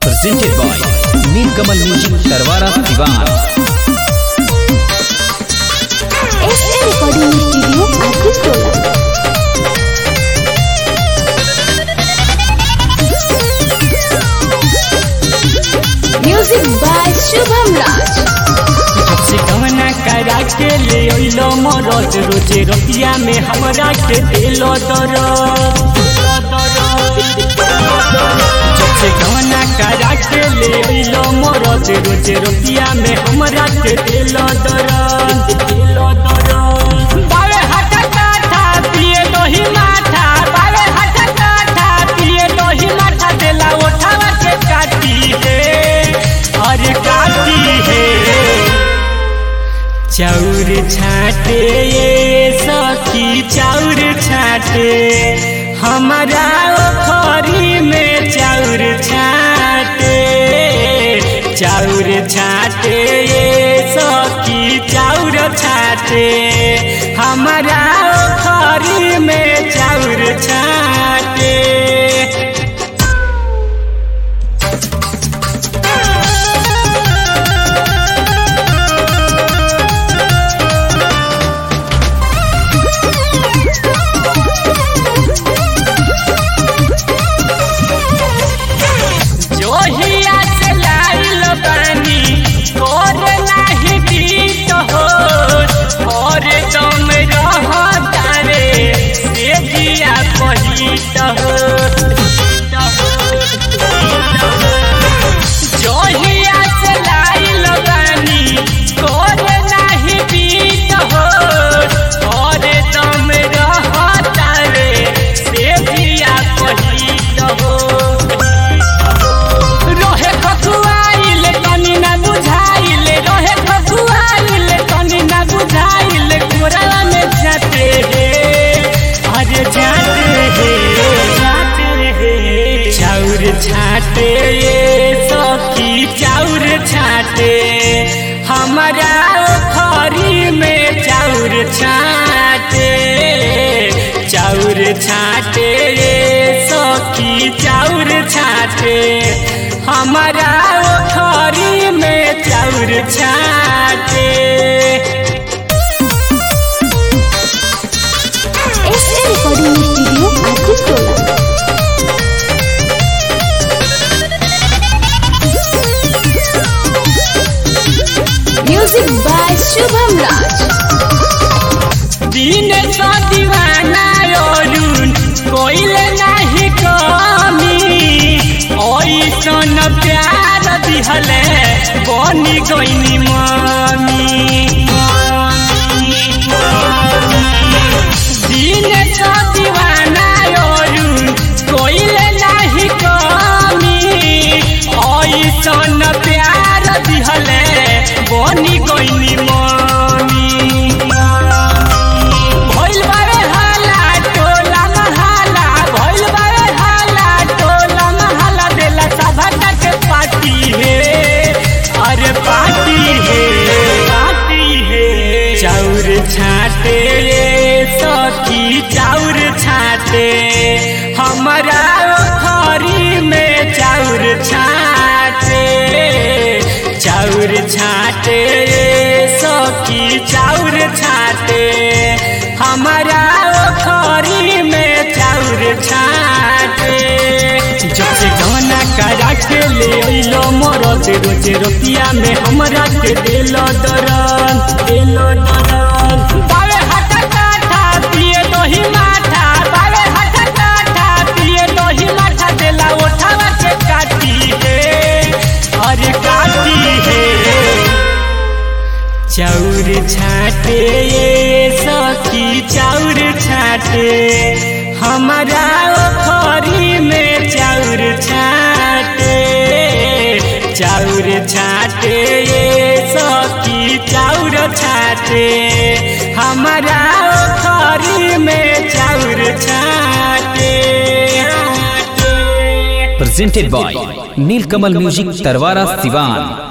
presented by Nilkamal Music Tarwara Diwan. SA Recording Studio Artistola. Music by Shubham Raj. से कवना करा के ले अइलो मरद रोजे रतिया में हमरा के देलो दर से कवना करा के ले अइलो मरद रोजे रतिया में हमरा के देलो दर देलो दर बावे हटा काठा पिए दोही माथा बावे हटा काठा पिए दोही माथा देला उठावा के काटी है अरे काटी है चाउर छाटे ये सखी चाउर छाटे हमारा ओखरी में चाउर छाटे चाउर छाटे ये सखी चाउर छाटे हमारा ओखरी में चाउर छाटे जोहिया से लाइल बानी तोर नाही गीत हो और तुम रह तारे से दिया पहित हो जोहिया से लाइल बानी तोर नाही गीत हो और तुम रह तारे से दिया पहित हो रहे खसुआइल तनी ना बुझाइल रहे खसुआइल तनी ना बुझाइल कोरावा में जाते हे अरे जाते हे जाते हे चाउर छाटे ये सखी चाउर छाटे हमारा खरी में चाउर छाटे चाउर छाटे ये सखी चाउर छाटे हमारा खरी में चाउर छाटे SA Recording Studio Artistola. Music by Shubham Raj. दिन का दीवाना अरुण कोइले नाही कमी ऐसन प्यार दिहले बनी गईनी मम्मी दिन का दीवाना अरुण कोइले नाही कमी ऐसन प्यार दिहले बनी गईनी मम्मी भइल बारे हाला टोला महाला भइल बारे हाला टोला महाला देला सभा के पार्टी हे अरे पार्टी हे पार्टी हे चाउर छाटे ये सखी चाउर छाटे हमारा खरी में चाउर छाटे चाउर छाटे ये सखी चाउर छाटे हमारा खरी में चाउर छाटे जब से गाना करा के ले अइलो मरद रोजे रोतिया में हमरा के देलो दरन देलो दरन बावे हटा काठा पिए दोही माथा बावे हटा काठा पिए दोही माथा देला उठावा के काटी है अरे काटी है चाउर छाटे ये सखी चाउर छाटे हमारा खरी में चाउर छाटे चाउर छाटे ये सखी चाउर छाटे हमारा खरी में चाउर छाटे Presented by Nilkamal Music Tarwara Diwan.